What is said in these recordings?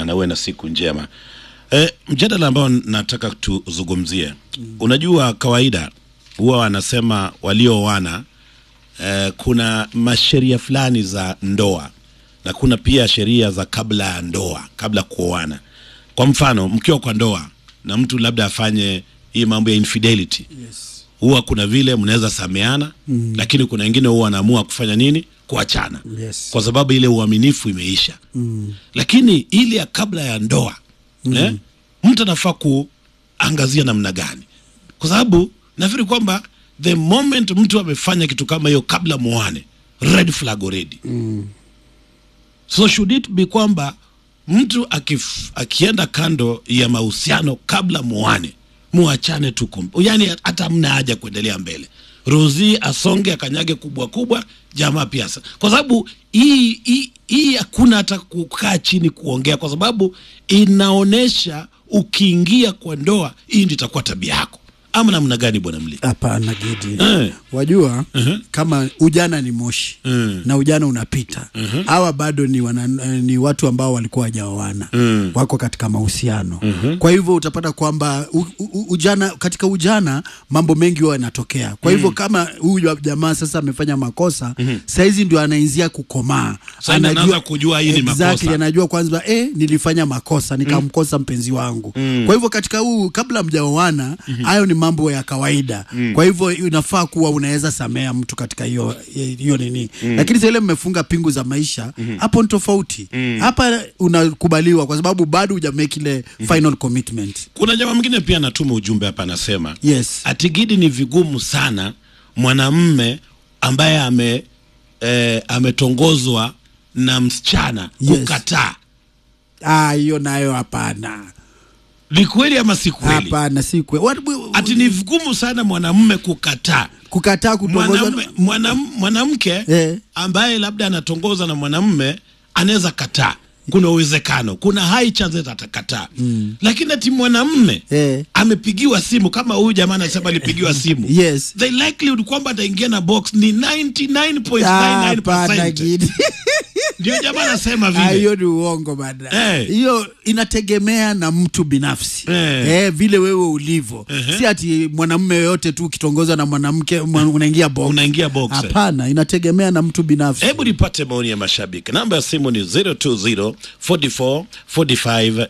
sana, uwe na siku njema. E, mjadala ambao nataka tuzungumzie mm. Unajua, kawaida huwa wanasema walioana e, kuna masheria fulani za ndoa na kuna pia sheria za kabla ya ndoa, kabla kuoana. Kwa mfano, mkiwa kwa ndoa na mtu labda afanye hii mambo ya infidelity Yes. huwa kuna vile mnaweza sameana mm. lakini kuna wengine huwa wanaamua kufanya nini kuachana Yes. kwa sababu ile uaminifu imeisha mm. lakini ile ya kabla ya ndoa mm. eh, mtu anafaa kuangazia namna gani kwa sababu nafikiri kwamba the moment mtu amefanya kitu kama hiyo kabla muane red flag already mm. so should it be kwamba mtu akif, akienda kando ya mahusiano kabla muane muachane tu kum- yani hata mna haja kuendelea mbele rosi asonge akanyage kubwa kubwa jamaa pia sa- kwa sababu hii hii- hii hakuna hata kukaa chini kuongea kwa sababu inaonyesha ukiingia kwa ndoa hii ndio itakuwa tabia yako ama namna gani bwana mli Hapana Gidi, Eh. wajua kama ujana ni moshi Mm. na ujana unapita hawa bado ni, wana, eh, ni watu ambao walikuwa wajaoana Mm. wako katika mahusiano kwa hivyo utapata kwamba u, u, ujana katika ujana mambo mengi huwa yanatokea kwa hivyo kama huyu jamaa sasa amefanya makosa saizi ndio anainzia kukomaa Sasa ndio anaanza kujua hii ni exactly, makosa. anajua kwanza eh, nilifanya makosa nikamkosa mpenzi wangu kwa hivyo katika huu kabla mjaoana hayo ni mambo ya kawaida kwa hivyo inafaa kuwa unaweza samea mtu katika hiyo hiyo nini lakini sasa ile mmefunga pingu za maisha hapo ni tofauti hapa unakubaliwa kwa sababu bado hujamake ile final commitment kuna jamaa mwingine pia anatuma ujumbe hapa anasema yes atigidi ni vigumu sana mwanamme ambaye ame eh, ametongozwa na msichana Yes. kukataa ah hiyo nayo hapana ni kweli ama si kweli hapana si kwe What- ati ni vigumu sana mwanamme kukataa kukataa kutongozwa Mwanamme- mwanam- mwanamke Eh. ambaye labda anatongoza na mwanamme anaweza kataa kuna uwezekano kuna high chances atakataa mm. lakini ati mwanamme Eh. amepigiwa simu kama huyu jamaa anasema alipigiwa simu yes the likelihood kwamba ataingia na box ni hapana 99.99% Gidi. ndio jamaa anasema Ah, vile hiyo ni uongo bana Eh. hiyo inategemea na mtu binafsi Eh. Eh, vile wewe ulivyo si ati mwanamume yoyote tu ukitongozwa na mwanamke mwa- unaingia box unaingia box eh. hapana inategemea na mtu binafsi hebu nipate maoni ya mashabiki namba ya simu ni 020 44 45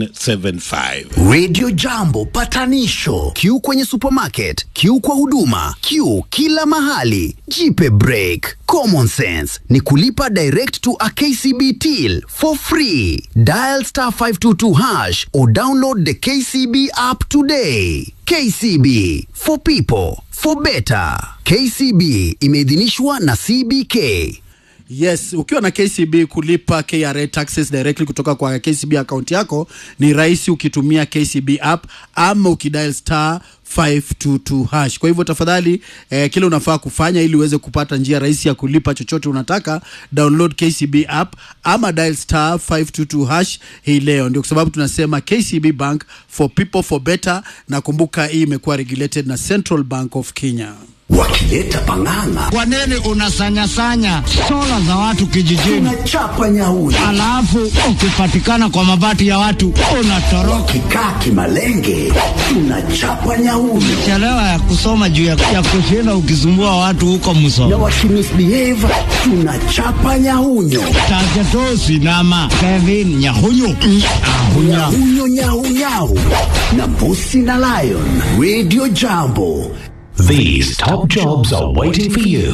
975 Radio Jambo patanisho. Q kwenye supermarket, Q kwa huduma, Q kila mahali. Jipe break. Common sense ni kulipa direct to a KCB till for free. Dial star 522 hash or download the KCB app today. KCB for people for better. KCB imeidhinishwa na CBK. yes ukiwa na kcb kulipa kra taxes directly kutoka kwa kcb account yako ni rahisi ukitumia kcb app ama ukidial star 522 hash kwa hivyo tafadhali eh, kile unafaa kufanya ili uweze kupata njia rahisi ya kulipa chochote unataka download kcb app ama dial star 522 hash hii leo ndio kwa sababu tunasema kcb bank for people for better na kumbuka hii imekuwa regulated na central bank of kenya Wakileta pang'ang'a, Kwa nini unasanyasanya sola za watu kijijini, tunachapa nyauni. alafu ukipatikana kwa mabati ya watu unatoroka? Kikaa kimalenge, tunachapa nyauni. Chelewa ya kusoma juu ya, ya kushinda ukisumbua watu huko na msoma wakimisbehave tunachapa nyaunyo tajetosi nama Kevin Nyahunyu Ahunya. nyaunyo nyaunyau na mbusi na lion radio jambo These top jobs are waiting for you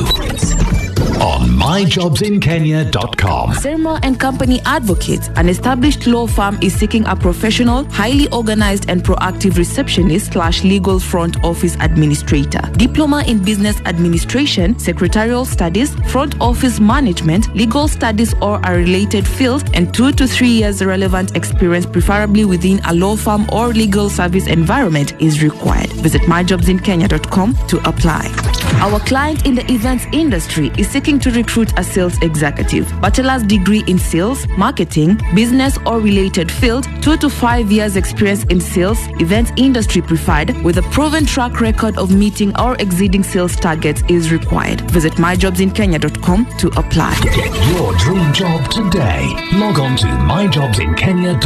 on myjobsinkenya.com. Serma and Company Advocates, an established law firm, is seeking a professional, highly organized, and proactive receptionist slash legal front office administrator. Diploma in business administration, secretarial studies, front office management, legal studies or a related field, and two to three years relevant experience, preferably within a law firm or legal service environment, is required. Visit myjobsinkenya.com to apply. Our client in the events industry is seeking to recruit a sales executive. Bachelor's degree in sales, marketing, business or related field, two to five years experience in sales, events industry preferred, with a proven track record of meeting or exceeding sales targets is required. Visit myjobsinkenya.com to apply. Get your dream job today. Log on to myjobsinkenya.com.